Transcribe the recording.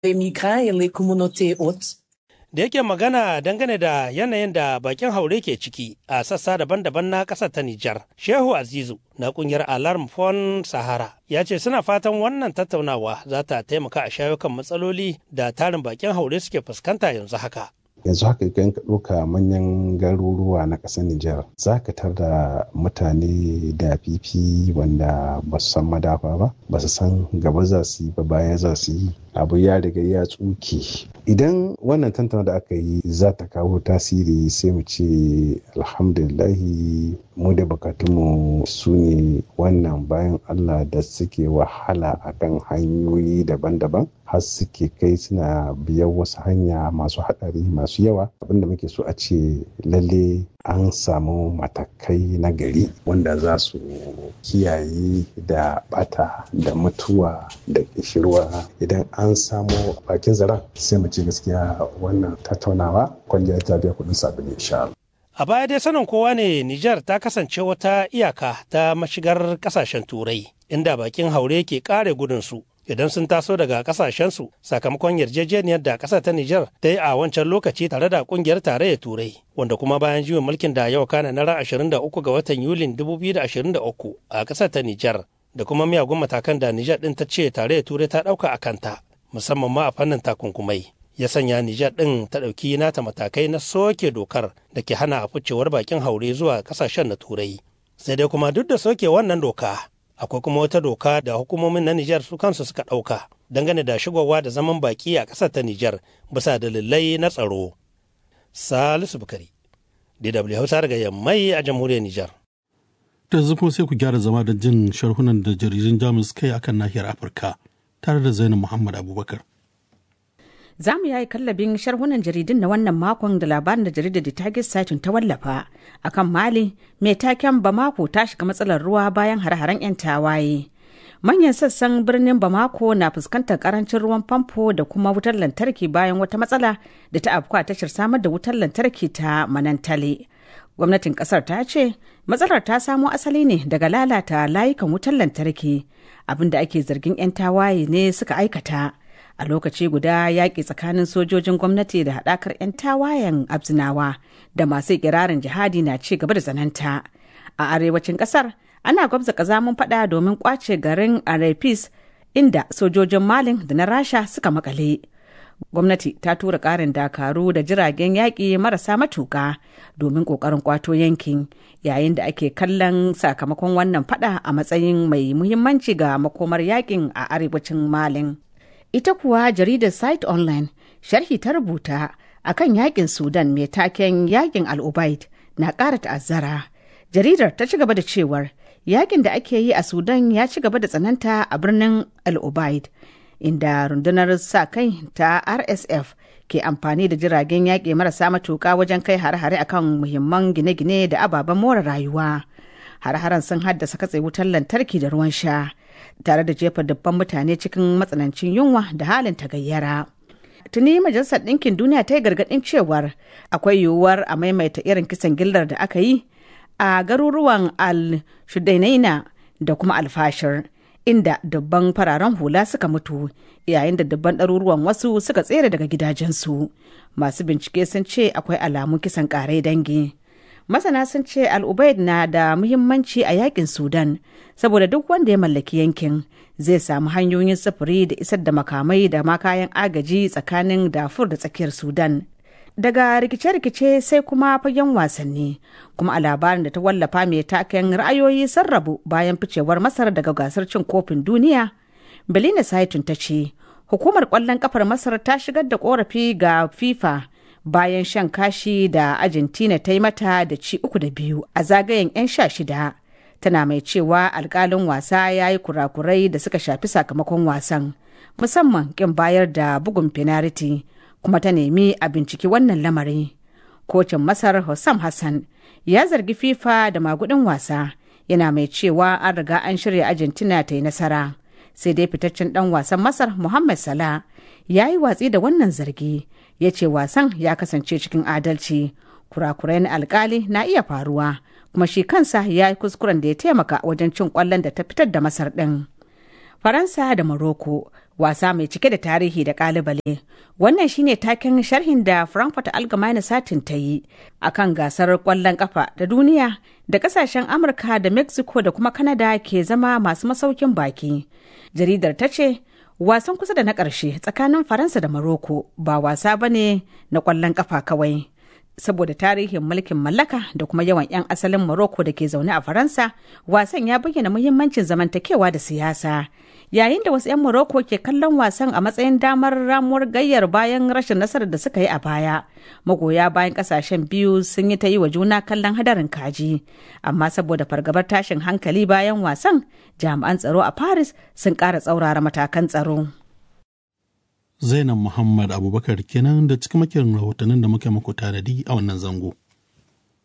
les migrants et les communautés hôtes. da yake magana dangane da yanayin da bakin haure ke ciki a sassa daban-daban na ƙasar ta Nijar. Shehu Azizu na ƙungiyar Alarm Fon Sahara ya ce suna fatan wannan tattaunawa za ta taimaka a shayo kan matsaloli da tarin bakin haure suke fuskanta yanzu haka. yanzu haka idan ka ɗauka manyan garuruwa na ƙasar Nijar za ka tar da mutane da fifi wanda ba su san madafa ba ba su san gaba za su yi ba baya za su yi abu ya riga ya tsuke idan wannan tantana da aka yi za ta kawo tasiri sai mu ce alhamdulillahi mu da bukatunmu su ne wannan bayan allah da suke wahala akan hanyoyi daban-daban har suke kai suna biyan wasu hanya masu haɗari masu yawa abinda muke so a ce lalle an samu matakai na gari wanda za su kiyaye da bata da mutuwa da kishirwa idan an samu bakin zaren sai mu ce gaskiya wannan tattaunawa kwalliya ta biya kudin sabili insha A baya dai sanin kowa ne Nijar ta kasance wata iyaka ta mashigar kasashen turai inda bakin haure ke kare gudunsu idan sun taso daga kasashensu sakamakon yarjejeniyar da ƙasar ta Nijar ta yi a wancan lokaci tare da ƙungiyar tarayyar Turai wanda kuma bayan juyin mulkin da yau kana na ran 23 ga watan Yulin 2023 a ƙasar ta Nijar da kuma miyagun matakan da Nijar ɗin ta ce tarayyar Turai ta ɗauka a kanta musamman ma a fannin takunkumai. Ya sanya Nijar ɗin ta ɗauki nata matakai na soke dokar da ke hana a ficewar bakin haure zuwa ƙasashen na Turai. Sai dai kuma duk da soke wannan doka akwai kuma wata doka da hukumomin na Nijar su kansu suka ɗauka dangane da shigowa da zaman baki a ƙasar ta Nijar bisa dalilai na tsaro. Salisu Bukari, DW Hausa daga Yammai a jamhuriyar Nijar. Da yanzu kuma sai ku gyara zama da jin sharhunan da jaridun Jamus kai akan nahiyar Afirka tare da Zainab Muhammad Abubakar. Za mu yayi kallabin sharhunan jaridun na wannan makon da labarin da jaridar da Target Satin ta wallafa akan Mali mai taken Bamako ta shiga matsalar ruwa bayan hare-haren 'yan tawaye. Manyan sassan birnin Bamako na fuskantar karancin ruwan famfo da kuma wutar lantarki bayan wata matsala da ta afku a tashar samar da wutar lantarki ta Manantale. Gwamnatin kasar ta ce matsalar ta samo asali ne daga lalata layukan wutar lantarki abinda ake zargin 'yan tawaye ne suka aikata. a lokaci guda yaƙi tsakanin sojojin gwamnati da haɗakar 'yan tawayen abzinawa da masu ikirarin jihadi na ci gaba da tsananta a arewacin ƙasar ana gwabza ƙazamin faɗa domin ƙwace garin arepis inda sojojin malin da na rasha suka makale gwamnati ta tura ƙarin dakaru da jiragen yaƙi marasa matuƙa domin ƙoƙarin ƙwato yankin yayin da ake kallon sakamakon wannan faɗa a matsayin mai muhimmanci ga makomar yaƙin a arewacin malin ita kuwa jaridar site online sharhi ta rubuta akan yakin sudan mai taken yakin al'ubaid na ƙara ta'azzara jaridar ta ci gaba da cewar yakin da ake yi a sudan ya ci gaba da tsananta a birnin al'ubaid inda rundunar sa kai ta rsf ke amfani da jiragen yaƙi marasa matuƙa wajen kai hare-hare akan muhimman gine-gine da ababen more rayuwa hare-haren sun haddasa katse wutar lantarki da ruwan sha tare da jefa dubban mutane cikin matsanancin yunwa da halin tagayyara. Tuni Majalisar Ɗinkin Duniya ta yi gargaɗin cewar akwai yiwuwar a maimaita irin kisan gillar da aka yi a garuruwan al-Shudainaina da kuma alfashir inda dubban fararen hula suka mutu yayin da dubban ɗaruruwan wasu suka tsere daga gidajensu. Masu bincike sun ce akwai alamun kisan ƙarai dangi. masana sun ce al'ubaid na da muhimmanci a yakin sudan saboda duk wanda ya mallaki yankin zai samu hanyoyin sufuri da isar da makamai da ma kayan agaji tsakanin dafur da tsakiyar sudan daga rikice-rikice sai kuma fagen wasanni kuma a labarin da ta wallafa mai taken ra'ayoyi sun rabu bayan ficewar masar daga gasar cin kofin duniya belina saitun ta ce hukumar kwallon kafar masar ta shigar da korafi ga fifa bayan shan kashi da Argentina ta yi mata da ci uku da biyu a zagayen 'yan sha shida. Tana mai cewa alkalin wasa ya yi kurakurai da suka shafi sakamakon wasan, musamman kin bayar da bugun fenariti, kuma ta nemi a binciki wannan lamari. Kocin Masar Hossam Hassan ya zargi FIFA da magudin wasa, yana mai cewa an riga an shirya Argentina ta yi nasara. Sai dai fitaccen dan wasan Masar Muhammad Salah ya yi watsi da wannan zargi. ya ce wasan ya kasance cikin adalci kurakurai na alkali na iya faruwa kuma shi kansa ya yi kuskuren da ya taimaka wajen cin kwallon da ta fitar da masar ɗin faransa da morocco wasa mai cike da tarihi da kalibale wannan shine taken sharhin da frankfurt allgemeine satin ta yi akan gasar kwallon kafa da duniya da kasashen amurka da mexico da kuma canada ke zama masu masaukin baki jaridar ta ce wasan kusa da na ƙarshe tsakanin faransa da maroko ba wasa ba ne na kwallon kafa kawai saboda tarihin mulkin mallaka da kuma yawan 'yan asalin Morocco da ke zaune a Faransa, wasan ya bayyana muhimmancin zamantakewa da siyasa. Yayin da wasu 'yan Morocco ke kallon wasan a matsayin damar ramuwar gayyar bayan rashin nasarar da suka yi a baya. Magoya bayan kasashen biyu sun yi ta yi wa juna kallon hadarin kaji. Amma saboda fargabar tashin hankali bayan wasan, jami'an tsaro a Paris sun ƙara tsaurara matakan tsaro. Zainab Muhammad Abubakar kenan da cikamakin rahotannin da muke muku tanadi a wannan zango.